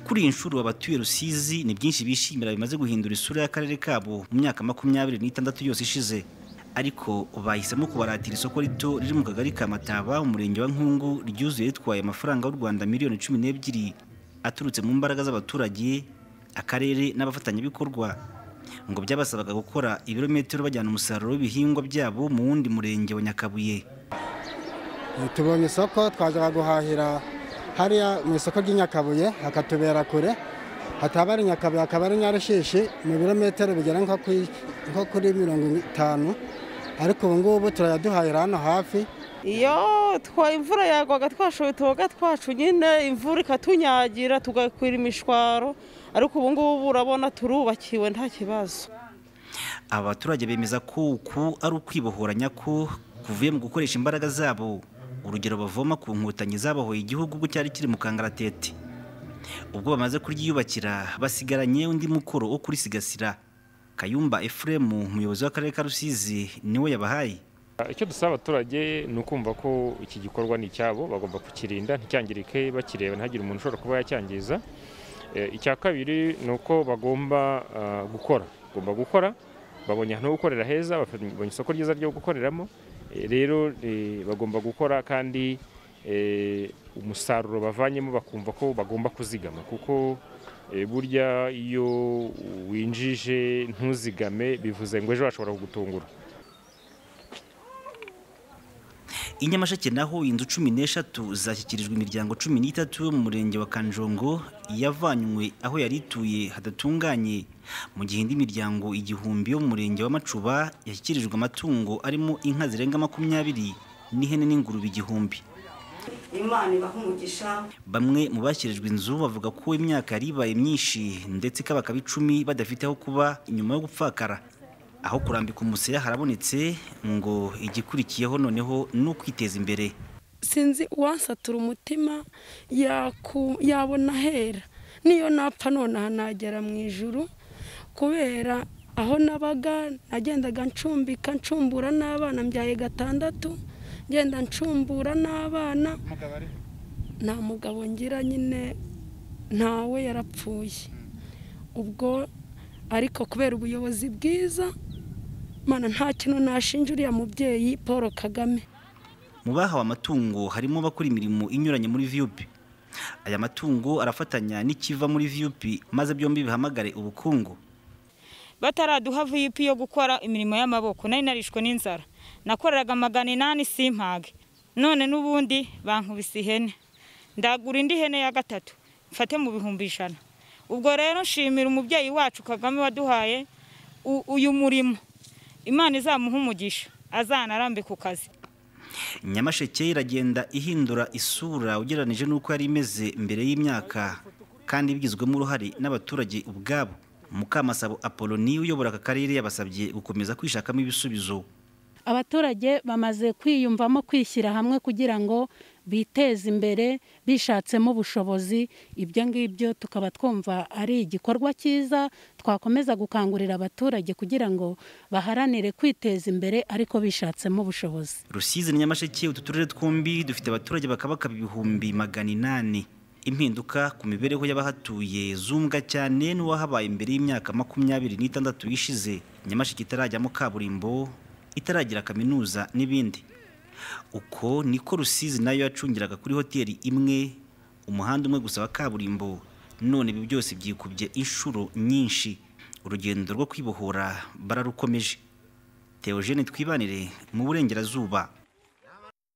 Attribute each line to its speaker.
Speaker 1: kuri iyi nshuro abatuye rusizi ni byinshi bishimira bimaze guhindura isura y'akarere kabo mu myaka makumyabiri n'itandatu yose ishize ariko bahisemo kubaratira isoko rito riri mu kagari ka mataba umurenge wa nkungu ryuzuye ritwaye amafaranga y'u rwanda miliyoni cumi n'ebyiri aturutse mu mbaraga z'abaturage akarere n'abafatanyabikorwa ngo byabasabaga gukora ibirometero bajyana umusaruro w'ibihingwa byabo mu wundi murenge wa nyakabuye
Speaker 2: tubonye isoko twajyaga guhahira hariya mu isoko ry'inyakabuye hakatubera kure hataba ari nyakabuye hakaba ari nyarushishi mu birometero bigera nko kuri mirongo itanu ariko ubu ngubu turayaduhahira hano hafi
Speaker 3: iyo imvura yagwaga twashoye tuboga twacu nyine imvura ikatunyagira tugakwira imishwaro ariko ubu ngubu urabona turubakiwe nta kibazo
Speaker 1: aba baturage bemeza ko uku ari ukwibohoranya ko kuvuye mu gukoresha imbaraga zabo urugero bavoma ku nkotanyi zabahoye igihugu ubwo cyari kiri mu kangaratete ubwo bamaze kuryiyubakira basigaranye undi mukoro wo kurisigasira kayumba Ephraim umuyobozi w'akarere ka rusizi niwe yabahaye
Speaker 4: icyo dusaba abaturage ni ukumva ko iki gikorwa ni icyabo bagomba kukirinda nticyangirike bakireba ntihagire umuntu ushobora kuba yacyangiza icya kabiri ni uko bagomba gukora bagomba gukora babonye ahantu ho gukorera heza babonye isoko ryiza ryo gukoreramo rero bagomba gukora kandi umusaruro bavanyemo bakumva ko bagomba kuzigama kuko burya iyo winjije ntuzigame bivuze ngo ejo hashobora kugutungura
Speaker 1: i nyamasheke naho inzu cumi n'eshatu zashyikirijwe imiryango cumi n'itatu yo mu murenge wa kanjongo yavanywe aho yari ituye hadatunganye mu gihe indi miryango igihumbi yo mu murenge wa macuba yashyikirijwe amatungo arimo inka zirenga makumyabiri n'ihene n'ingurube igihumbi bamwe mu bashyirijwe inzu bavuga ko imyaka yari ibaye myinshi ndetse ikabakaba icumi badafite aho kuba inyuma yo gupfakara aho kurambika umusaya harabonetse ngo igikurikiyeho noneho ni ukwiteza imbere
Speaker 5: sinzi uwansatura umutima yabona ahera niyo napfa nonaha nagera mu ijuru kubera aho nabaga nagendaga ncumbika ncumbura n'abana mbyaye gatandatu ngenda ncumbura n'abana nta mugabo ngira nyine ntawe yarapfuye ubwo ariko kubera ubuyobozi bwiza mana nta kintu nashinja uriya mubyeyi paul kagame
Speaker 1: mu bahawe amatungo harimo abakora imirimo inyuranye muri viyupi aya matungo arafatanya n'ikiva muri viyupi maze byombi bihamagare ubukungu
Speaker 6: bataraduha viyupi yo gukora imirimo y'amaboko nari narishwe n'inzara nakoreraga magana inani simpage none n'ubundi bankubise ihene ndagura indi hene ya gatatu mfate mu bihumbi ijana ubwo rero nshimira umubyeyi wacu kagame waduhaye uyu murimo imana izamuha umugisha azanarambe ku kazi
Speaker 1: nyamasheke iragenda ihindura isura ugereranije n'uko yari imeze mbere y'imyaka kandi igizwemo uruhare n'abaturage ubwabo mukamasabo apoloni uyobora aka karere yabasabye gukomeza kwishakamo ibisubizo
Speaker 7: abaturage bamaze kwiyumvamo kwishyira hamwe kugira ngo biteze imbere bishatsemo ubushobozi ibyo ngibyo tukaba twumva ari igikorwa cyiza twakomeza gukangurira abaturage kugira ngo baharanire kwiteza imbere ariko bishatsemo ubushobozi
Speaker 1: rusizi nyamasheke utu turere twombi dufite abaturage bakabakaba ibihumbi magana inani impinduka ku mibereho y'abahatuye zumbwa cyane n'uwahabaye imbere y'imyaka makumyabiri n'itandatu ishize nyamasheke itarajyamo kaburimbo itaragira kaminuza n'ibindi uko niko rusizi nayo yacungiraga kuri hoteli imwe umuhanda umwe gusa wa kaburimbo none ibi byose byikubye inshuro nyinshi urugendo rwo kwibohora bararukomeje teogene twibanire mu burengerazuba